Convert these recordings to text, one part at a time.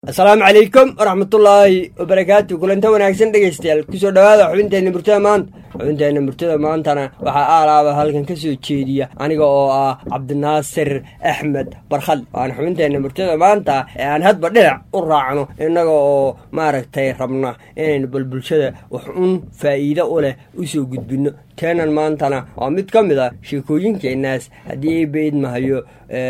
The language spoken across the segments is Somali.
asalaamu calaykum waraxmatullaahi wabarakaatu kulanta wanaagsan dhegaystayaal kusoo dhowaada xubinteenna murtada maanta xubinteenna murtada maantana waxaa aalaaba halkan ka soo jeediya aniga oo ah cabdinaasir axmed barkhad waana xubinteenna murtada maanta ee aan hadba dhinac u raacno innaga oo maaragtay rabna inaynu bal bulshada wax un faa'iido u leh usoo gudbinno teenan maantana waa mid ka mid a sheekooyinkeenaas haddii ay beydmahayo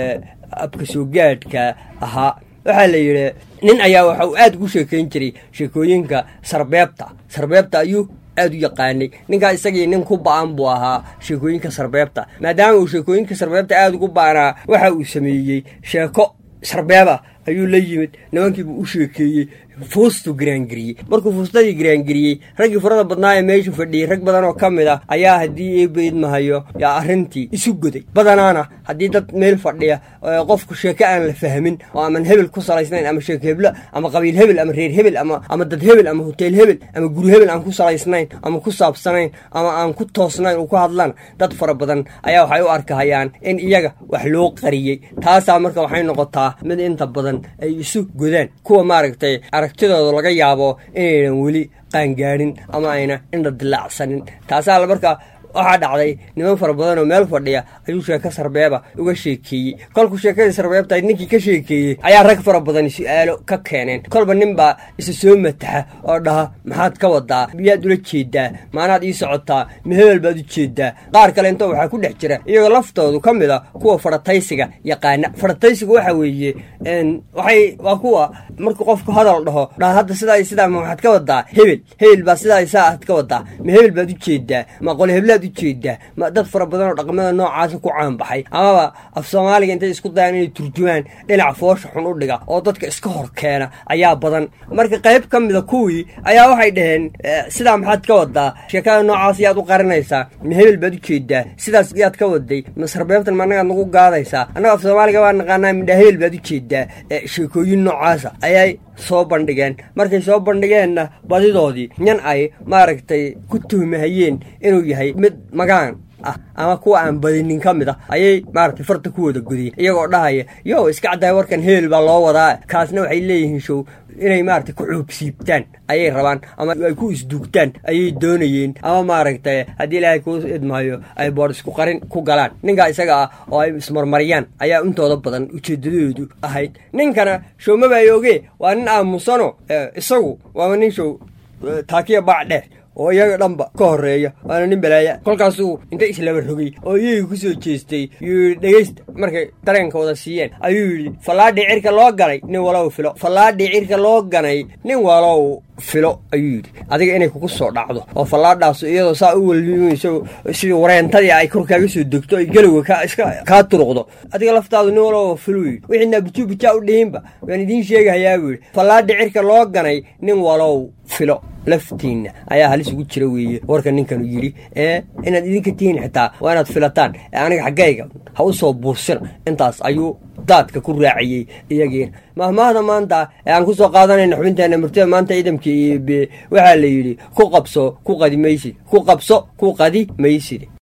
abka soo gaadhka ahaa waxaa la yidhi nin ayaa waxa uu aada ugu sheekayn jiray sheekooyinka sarbeebta sarbeebta ayuu aada u yaqaanay ninkaa isagii nin ku ba-an buu ahaa sheekooyinka sarbeebta maadaama uu sheekooyinka sarbeebta aada ugu ba-anaa waxa uu sameeyey sheeko sarbeeba ayuu la yimid nimankiibuu u sheekeeyey fuustuu giraangeliyey markuu fuustadii giraangeliyey raggii furada badnaa ee meeshu fadhiyey rag badan oo ka mid ah ayaa haddii eebeydmahayo yaa arrintii isu goday badanaana haddii dad meel fadhiya qofku sheeko aan la fahmin oo aman hebel ku salaysnayn ama sheeko heblo ama qabiil hebel ama reer hebel ama dad hebel ama hoteel hebel ama guri hebel aan ku salaysnayn ama ku saabsanayn ama aan ku toosnayn u ku hadlaan dad fara badan ayaa waxay u arkahayaan in iyaga wax loo qariyey taasaa marka waxay noqotaa mid inta badan ay isu godaan kuwa maaragtay aragtidooda laga yaabo inaynan weli qaangaadhin ama ayna indha dilaacsanin taasaa marka waxaa dhacday niman fara badan oo meel fadhiya ayuu sheeko sarbeeba uga sheekeeyey kolkuu sheekadii sarbeebta ninkii ka sheekeeyey ayaa rag fara badan su-aalo ka keeneen kolba nin baa isa soo mataxa oo dhaha maxaad ka wadaa miyaad ula jeedaa maanaad ii socotaa ma hebel baad u jeedaa qaar kale intoo waxaa ku dhex jira iyagoo laftoodu ka mid a kuwa farataysiga yaqaana farataysigu waxa weeye waxay waa kuwa markuu qofku hadal dhaho dhaha hadda sidaa sidaa ma waxaad ka wadaa hebel hebel baa sidaa saa aad ka wadaa ma hebel baad u jeedaa ma qole heblaad ujeedaa ma dad fara badan oo dhaqmada noocaasa ku caanbaxay amaba af soomaaliga intay isku dayaan inay turjumaan dhinac foosha xun u dhiga oo dadka iska hor keena ayaa badan marka qayb ka mida kuwii ayaa waxay dhaheen sidaa maxaad ka wadaa sheekada noocaas yaad u qarinaysaa ma hebel baad ujeedaa sidaas yaad ka waday ma sarbeebtan ma annagaad nagu gaadaysaa annaga af soomaaliga baa naqaanaa midha hebel baad ujeedaa sheekooyin noocaasa ayay soo bandhigeen markay soo bandhigeenna badidoodii nin ay maaragtay ku tuhmahayeen inuu yahay mid magaan ah ama kuwa aan badinin ka mid ah ayay maaragtay farta ku wada godiyeen iyagoo dhahaya yo iska caddahay warkan hebel baa loo wadaa kaasna waxay leeyihiin show inay maaragtay ku xuubsiibtaan ayay rabaan ama ay ku isduugtaan ayay doonayeen ama maaragtay haddii ilaahay kuu idmahayo ay boor isku qarin ku galaan ninkaa isaga ah oo ay ismarmariyaan ayaa intooda badan ujeedadoodu ahayd ninkana show mabaayooge waa nin aamusano isagu waaba nin show taakiya baac dheer oo iyaga dhanba ka horeeya waana nin balaaya kolkaasuu inta islaba rogay oo iyagii ku soo jeestay yuu yidhi dhegaysta markay dareenka wada siiyeen ayuu yidhi fallaadhii cirka loo galay nin walow filo fallaadhii cirka loo ganay nin walow filo ayuu yidhi adiga inay kugu soo dhacdo oo fallaadhaasu iyadoo saa u welwimayso sidii wareentadii ay kor kaaga soo degto ay galowga iska kaa turuqdo adiga laftaadu nin walow filuu yidhi wixiina bijuu bijaa u dhihinba waan idiin sheegahayaa buu yidhi fallaadhii cirka loo ganay nin walow filo laftiinna ayaa halis ugu jira weeye warka ninkanu yidhi ee inaad idinka tihiin xitaa waa inaad filataan ee aniga xaggayga ha u soo buursina intaas ayuu daadka ku raaciyey iyagiina mahmaahda maanta ee aan ku soo qaadanayna xubinteenna murtada maanta ciidamkii waxaa la yidhi ku qabso ku qadi maysid ku qabso ku qadi maysid